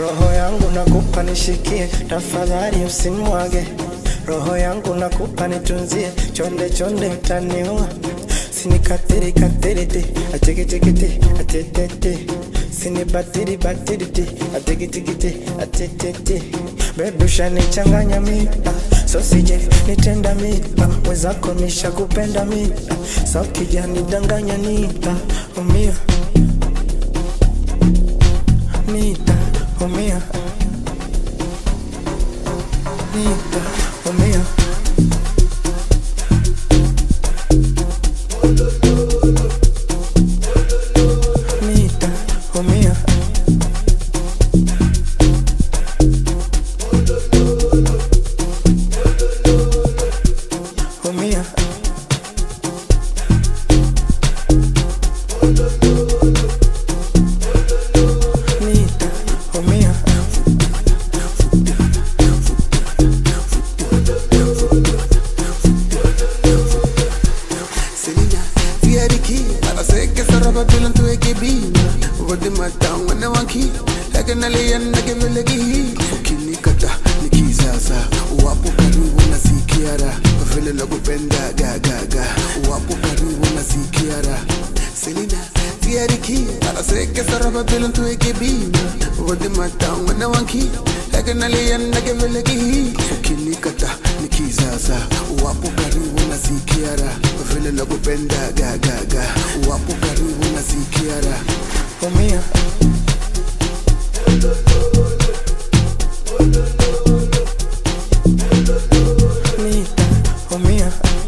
roho yangu nakupa nishikie, tafadhali usimwage. Roho yangu nakupa nitunzie, chonde chonde utaniua. Sinikatiri katiri ti, atiki tiki ti, atete ti. Sinibatiri batiri ti, atiki tiki ti, atete ti. Baby ushanichanganya mi, ah, so sije nitenda mi, ah, mwenzako nishakupenda mi, ah, so kija nidanganya ni, ah, umia nita umia nita umia nita umia umia nita umia Selena, via the key. Para sé que esa ropa pilan tu equipi. Vodi mata wana wanki. Laka na liyan na ke vile ki. Ukini kata nikizaza. Wapo karibu na sikiara. Vile na kupenda ga ga ga. Wapo karibu na sikiara. Selena, via the key. Para sé que esa ropa pilan tu equipi. Vodi mata wana wanki. Laka na liyan na ke vile ki. Ukini kata nikizaza. Wapo karibu na sikiara. Vile na kupenda ga ga ga. Wapo karibu na sikiara. umia nita umia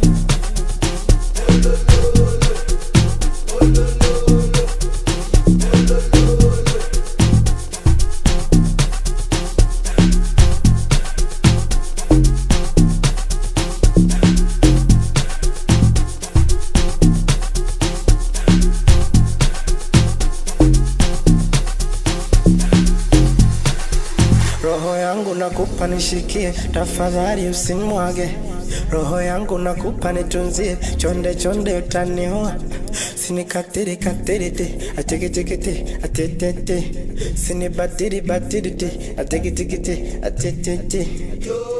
roho yangu nakupa nishikie, tafadhali usimwage. Roho yangu nakupa nitunzie, chonde chonde utaniua. Sinikatiri katiri ti, atiki tiki ti, atete ti. Sinibatiri batiri ti, atiki tiki ti, atete ti.